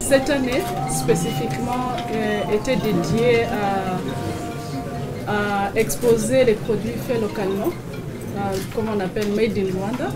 cette année spécifiquement euh, était dédiée à, à exposer les produits faits localement, euh, comme on appelle Made in Rwanda.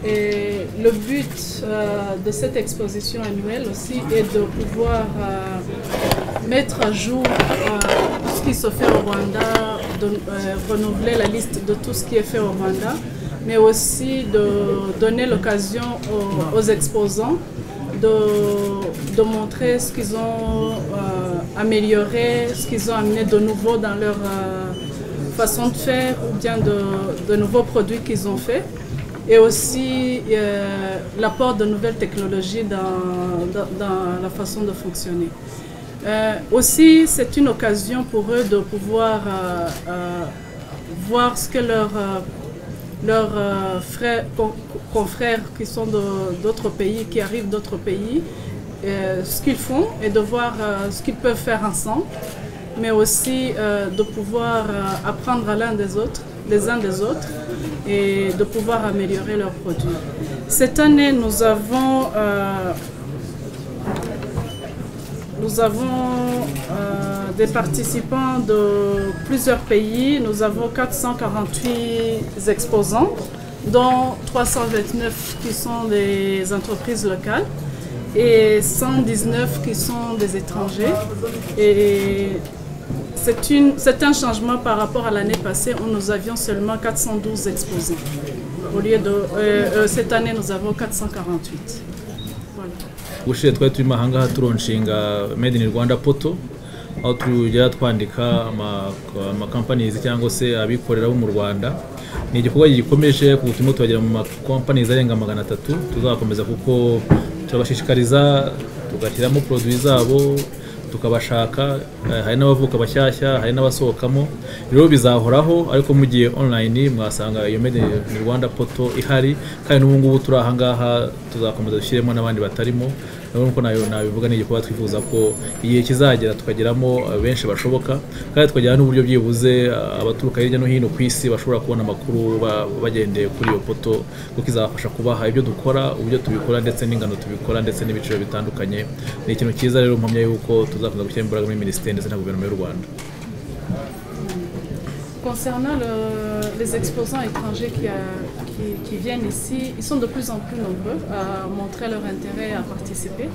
Et le but euh, de cette exposition annuelle aussi est de pouvoir euh, mettre à jour euh, tout ce qui se fait au Rwanda, de renouveler la liste de tout ce qui est fait au Rwanda, mais aussi de donner l'occasion aux, aux, exposants de, de, montrer ce qu'ils ont amélioré, ce qu'ils ont amené de nouveau dans leur façon de faire ou bien de, de nouveaux produits qu'ils ont faits et aussi euh, l'apport de nouvelles technologies dans, dans, dans, la façon de fonctionner. Euh, aussi, c'est une occasion pour eux de pouvoir euh, voir ce que leurs leur, frères, confrères qui sont d'autres pays, qui arrivent d'autres pays, ce qu'ils font et de voir ce qu'ils peuvent faire ensemble, mais aussi de pouvoir apprendre à l'un des autres les uns des autres et de pouvoir améliorer leurs produits. Cette année, nous avons, euh, nous avons euh, des participants de plusieurs pays. Nous avons 448 exposants, dont 329 qui sont des entreprises locales et 119 qui sont des étrangers. Et c'est un changement par rapport à l'année passée où nous avions seulement 412 exposants. Au lieu de euh, cette année, nous avons 448. ubushize twari turimo ahangaha turonshinga made in rwanda poto aho tujya twandika amakampanizi cyangwa se abikorera bo mu rwanda ni igikorwa gikomeje kuko turimo turagera mu makompanizi arenga magana atatu tuzakomeza kuko turabashishikariza tugashyiramo poroduwi zabo tukabashaka hari n'abavuka bashyashya hari n'abasohokamo rero bizahoraho ariko mugiye online mwasanga iyo made in rwanda poto ihari kandi n'ubu ngubu turi ahangaha tuzakomeza dushyiremo n'abandi batarimo nkuko nabivuga ni igikorwa twifuza ko igihe kizagera tukageramo benshi bashoboka kandi tukagira n'uburyo byibuze abaturuka hirya no hino ku isi bashobora kubona amakuru bagendeye kuri iyo poto kuko izabafasha kubaha ibyo dukora uburyo tubikora ndetse n'ingano tubikora ndetse n'ibiciro bitandukanye ni ikintu cyiza rero mpamya yuko tuzakomeza gushyira imbaraga muri minisiteri ndetse na guverinoma y'u rwanda Concernant le, les exposants étrangers qui, a, qui, qui, viennent ici, ils sont de plus en plus nombreux à montrer leur intérêt à participer.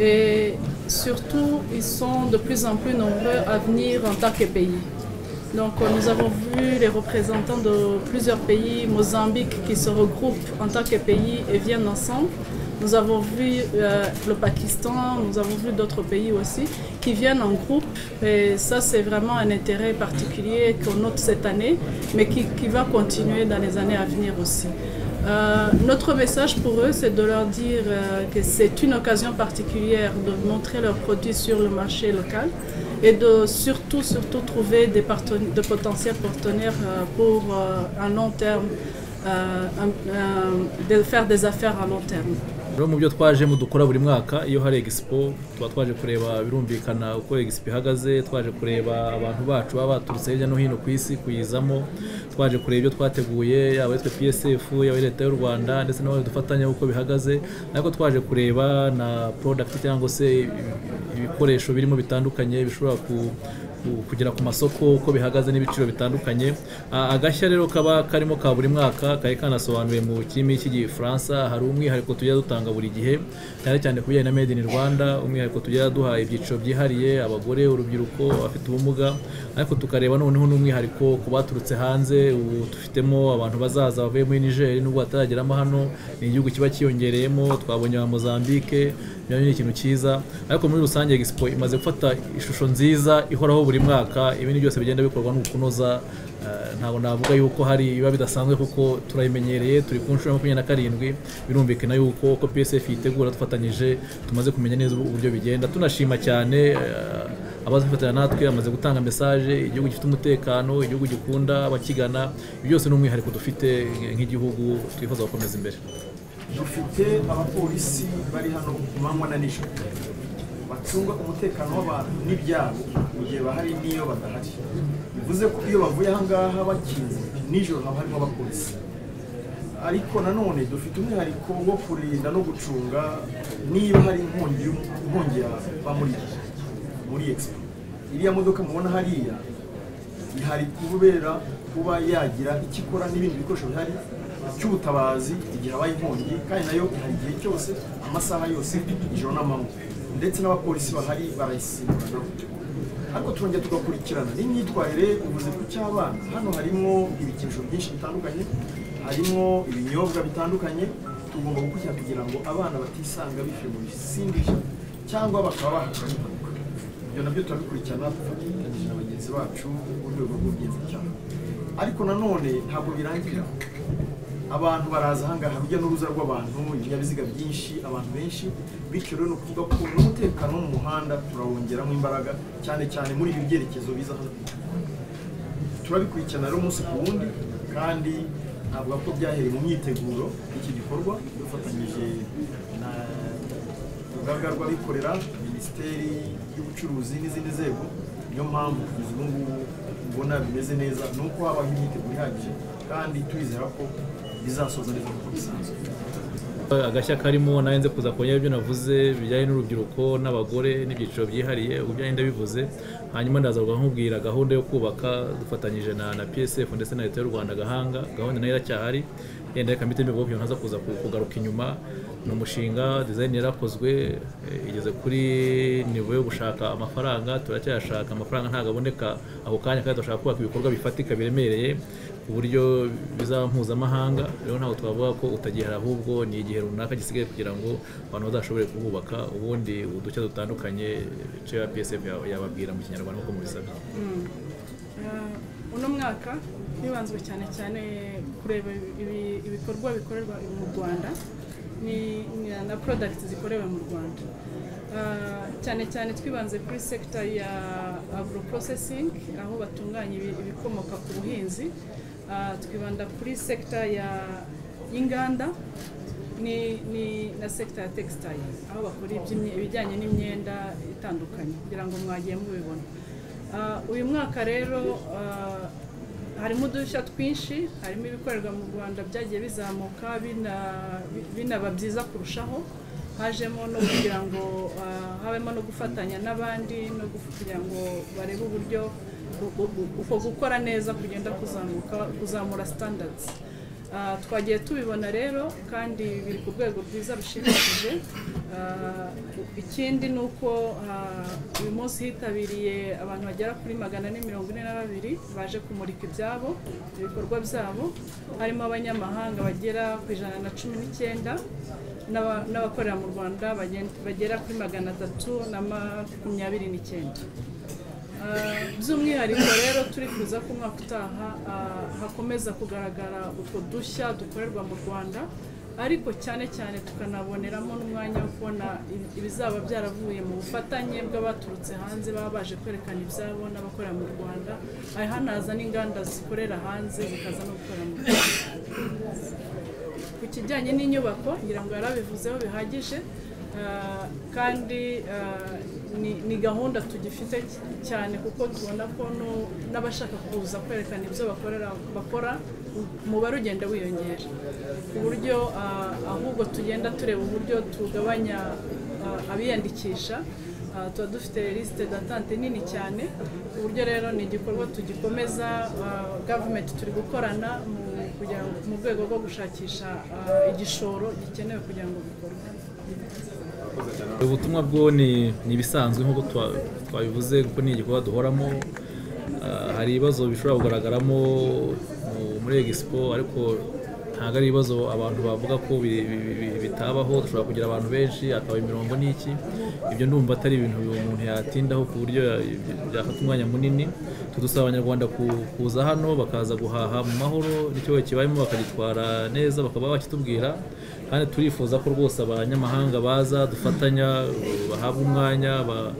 Et surtout, ils sont de plus en plus nombreux à venir en tant que pays. Donc, nous avons vu les représentants de plusieurs pays, Mozambique, qui se regroupent en tant que pays et viennent ensemble. Nous avons vu euh, le Pakistan, nous avons vu d'autres pays aussi qui viennent en groupe. Et ça, c'est vraiment un intérêt particulier qu'on note cette année, mais qui, qui, va continuer dans les années à venir aussi. Euh, notre message pour eux, c'est de leur dire euh, que c'est une occasion particulière de montrer leurs produits sur le marché local et de surtout, surtout trouver des de potentiels partenaires pour un long terme, de faire des affaires à long terme. rero mu byo twajemo dukora buri mwaka iyo hari egisipo tuba twaje kureba birumvikana uko egisipo ihagaze twaje kureba abantu bacu baba baturutse hirya no hino ku isi kuyizamo twaje kureba ibyo twateguye yaba ari twe psf yaba leta y'u rwanda ndetse n'abandi dufatanya uko bihagaze ariko twaje kureba na porodakiti cyangwa se ibikoresho birimo bitandukanye bishobora ku kugera ku masoko uko bihagaze n'ibiciro bitandukanye agashya rero kaba karimo ka buri mwaka kari kanasobanuye mu kirimi cy'igifaransa hari umwihariko tujya dutanga buri gihe cyane cyane ku bijyanye na made in rwanda umwihariko tujya duha ibyiciro byihariye abagore urubyiruko abafite ubumuga ariko tukareba noneho n'umwihariko ku baturutse hanze ubu dufitemo abantu bazaza bavuye muri nigeri n'ubwo batarageramo hano ni igihugu kiba cyiyongereyemo twabonye ba mozambique nabyo ni ikintu cyiza ariko muri rusange egisipo imaze gufata ishusho nziza ihoraho buri mwaka ibindi byose bigenda bikorwa ni ukunoza ntabwo navuga yuko hari biba bidasanzwe kuko turayimenyereye turi ku nshuro ya makumyabiri na karindwi birumvikana yuko uko psf yitegura dufatanyije tumaze kumenya neza uburyo bigenda tunashima cyane abazifatanya natwe bamaze gutanga mesaje igihugu gifite umutekano igihugu gikunda abakigana ibyo byose ni umwihariko dufite nk'igihugu twifuza gukomeza imbere dufite abapolisi bari hano ku manywa na nijoro bacunga umutekano w'abantu n'ibyabo mu gihe bahari n'iyo badahari bivuze ko iyo bavuye aha ngaha bakinze nijoro haba harimo abapolisi ariko nanone dufite umwihariko wo kurinda no gucunga niba hari inkongi y'um- inkongi yava muri muri expo iriya modoka mubona hariya ihari kubera kuba yagira icyo ikora n'ibindi bikoresho bihari cy'ubutabazi igihe habaye inkongi kandi nayo ihari igihe cyose amasaha yose ijoro n'amanywa ndetse n'abapolisi bahari barayisimbura ariko turongera tugakurikirana n'imyitwarire ubuze ku cy'abana hano harimo ibikinisho byinshi bitandukanye harimo ibinyobwa bitandukanye tugomba gukurikirana kugira ngo abana batisanga bishyuye mu bisindisha cyangwa bakaba bahakana impanuka ibyo nabyo turabikurikirana dufatanyije na bagenzi bacu urwego rw'ubugenzacyaha ariko nanone ntabwo birangira abantu baraza ahangaha urujya n'uruza rw'abantu ibinyabiziga byinshi abantu benshi bityo rero ni ukuvuga ko n'umutekano wo mu muhanda turawongeramo imbaraga cyane cyane muri ibi byerekezo biza hano turabikurikirana rero umunsi ku wundi kandi navuga ko byahereye mu myiteguro y'iki gikorwa dufatanyije na urugaga rw'abikorera minisiteri y'ubucuruzi n'izindi nzego niyo mpamvu kugeza ubu ngubu mbona bimeze neza ni uko habaho imyiteguro ihagije kandi turizera ko bizasoza neza nk'uko bisanzwe agashya karimo nawe nze kuza kongera ibyo navuze bijyanye n'urubyiruko n'abagore n'ibyiciro byihariye ubwo byari ndabivuze hanyuma ndaza nkubwira gahunda yo kubaka dufatanyije na na psf ndetse na leta y'u rwanda gahanga gahunda nayo iracyahari yenda reka mbite mbibwo naza kuza ku- kugaruka inyuma ni umushinga design yarakozwe eh, igeze kuri nivo yo gushaka amafaranga turacyayashaka amafaranga ntabwo aboneka ako kanya kandi turashaka kubaka ibikorwa bifatika biremereye ku buryo bizaba mpuzamahanga rero ntabwo twavuga ko utagihari ahubwo ni igihe runaka gisigaye kugira ngo abantu bazashobore kuhubaka ubundi udushya dutandukanye icyo ya psf ya- yababwira mu kinyarwanda nk'uko mubisabye Eh, uno mwaka hibanzwe cyane cyane kureba ibi- ibikorwa bikorerwa mu rwanda ni- ni- na products zikorewe mu rwanda Eh, cyane cyane twibanze kuri sector ya agro processing aho batunganya ibi- ibikomoka ku buhinzi Eh, twibanda kuri sector ya y'inganda ni, ni na sekita ya textile aho bakora iby'imye- ibijyanye n'imyenda itandukanye kugira ngo mwagiye mubibona Ah, uyu mwaka rero ah, harimo udushya twinshi harimo ibikorerwa mu rwanda byagiye bizamuka bina- binaba byiza kurushaho hajemo no kugira ngo ah, habemo no gufatanya n'abandi no guf- kugira ngo barebe uburyo u- u- u- uko gukora neza kugenda kuzamuka kuzamura standards Ah, twagiye tubibona rero kandi biri ku rwego rwiza rushimishije Ah, ikindi ni uko ah, uyu munsi hitabiriye abantu bagera kuri magana ane mirongo ine na babiri baje kumurika ibyabo ibikorwa byabo harimo abanyamahanga bagera ku ijana na cumi n'icyenda n'aba- n'abakorera mu rwanda bagen- bagera kuri magana atatu na makumyabiri n'icyenda Ah, by'umwihariko rero turifuza ko umwaka utaha ah, hakomeza kugaragara utwo dushya dukorerwa mu rwanda ariko cyane cyane tukanaboneramo n'umwanya wo kubona ibi- ibizaba byaravuye mu bufatanye bw'abaturutse hanze baba baje kwerekana ibyabo n'abakorera mu rwanda aha hanaza n'inganda zikorera hanze zikaza no gukorera mu rwanda ku kijyanye n'inyubako ngira ngo yarabivuzeho bihagije ah, kandi ah, ni- ni gahunda tugifite cy- cyane kuko tubona ko no- n'abashaka kuza kwerekana ibyo bakorera bakora umubare ugenda wiyongera ku buryo ah, ahubwo tugenda tureba uburyo tugabanya ah, abiyandikisha Ah, tuba dufite lisite datante nini cyane ku buryo rero ni igikorwa tugikomeza ah, gavumenti turi gukorana mu kugira ngo mu rwego rwo gushakisha ah, igishoro gikenewe kugira ngo bikorwe ubutumwa bwo ni ni ibisanzwe nk'uko twa- twabivuze kuko ni igikorwa duhoramo Ah, hari ibibazo bishobora kugaragaramo mu- muri egisipo ariko ntabwo ari ibibazo abantu bavuga ko bi- bi- bi- bitabaho dushobora kugira abantu benshi akaba imirongo n'iki ibyo ndumva atari ibintu umuntu yatindaho ku buryo ya- byafata umwanya munini tudusaba abanyarwanda ku- kuza hano bakaza guhaha mu mahoro n'icyo kibayemo bakagitwara neza bakaba bakitubwira kandi turifuza ko rwose abanyamahanga baza dufatanya bahabwa umwanya ba-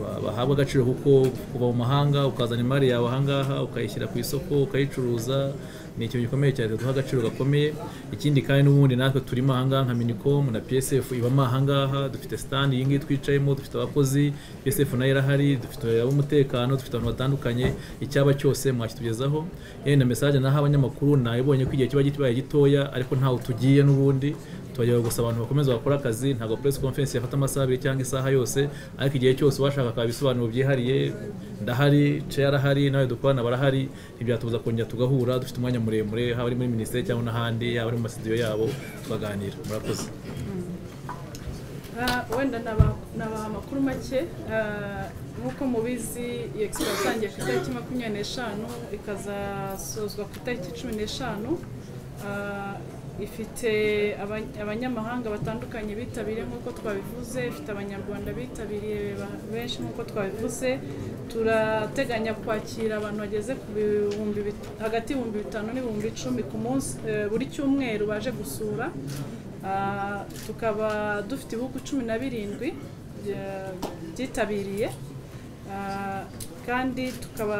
ba- bahabwa agaciro kuko kuva mu mahanga ukazana imari yawe ahangaha ukayishyira ku isoko ukayicuruza ni ikintu gikomeye cyane duha agaciro gakomeye ikindi kandi n'ubundi natwe turimo ahangaha nka minicom na psf ibamo ahangaha dufite stand iyi ngiyi twicayemo dufite abakozi psf nayo irahari dufite ab'umutekano dufite abantu batandukanye icyaba cyose mwakitugezaho yewe na message naho abanyamakuru nayibonye ko igihe kiba kibaye gitoya ariko ntawe tugiye n'ubundi turagera gusa abantu bakomeza bakora akazi ntabwo press conference yafata amasaha abiri cyangwa isaha yose ariko igihe cyose ubashaka akaba ibisobanuro byihariye ndahari chair arahari nawe dukorana barahari ntibyatubuza kongera tugahura dufite umwanya muremure haba ari muri minisiteri cyangwa n'ahandi yaba ari mu masidiyo yabo tukaganira murakoze Ah, wenda naba- nabaha amakuru make Ah, nk'uko mubizi iyi expo yatangiye ku itariki makumyabiri n'eshanu ikazasozwa ku itariki cumi n'eshanu Ah, ifite aba- abanyamahanga batandukanye bitabiriye nk'uko twabivuze ifite abanyarwanda bitabiriye ba- benshi nk'uko twabivuze turateganya kwakira abantu bageze ku bihumbi bit- hagati y'ibihumbi bitanu n'ibihumbi icumi ku munsi eh, buri cyumweru baje gusura Ah, tukaba dufite ibihugu cumi na birindwi bya- byitabiriye Ah, kandi tukaba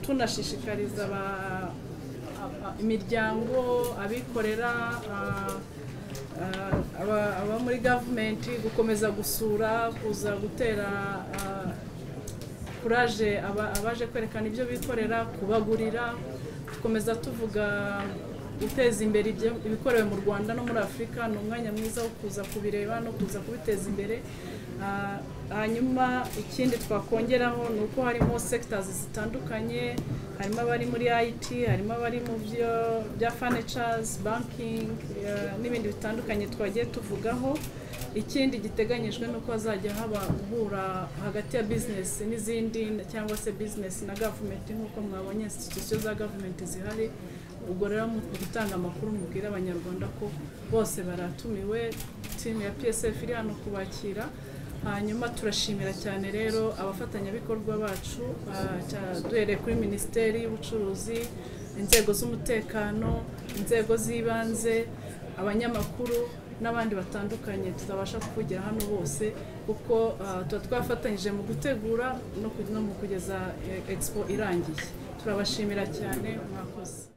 tunashishikariza aba- aba- imiryango abikorera ah, ah, aba- aba muri gavumenti gukomeza gusura kuza gutera ah, kuraje aba- abaje kwerekana ibyo bikorera kubagurira dukomeza tuvuga guteza imbere ibyo- ibikorewe mu rwanda no muri afurika ni umwanya mwiza wo kuza kubireba no kuza kubiteza imbere Ah, hanyuma ikindi twakongeraho ni uko harimo sectors zitandukanye harimo abari muri IT harimo abari mu byo bya furnitures banking eh, n'ibindi bitandukanye twagiye tuvugaho ikindi giteganyijwe ni uko hazajya haba guhura hagati ya business n'izindi cyangwa se business na government nk'uko mwabonye institution za government zihari ubwo rero mu gutanga amakuru mubwira abanyarwanda ko bose baratumiwe timu ya psf iri hano kubakira hanyuma turashimira cyane rero abafatanyabikorwa bacu ah, cya- duhereye kuri minisiteri y'ubucuruzi inzego z'umutekano inzego z'ibanze abanyamakuru n'abandi batandukanye tutabasha kuvugira hano bose kuko ah, tuba twafatanyije mu gutegura no ku- no mu kugeza eh, expo irangiye turabashimira cyane mwakoze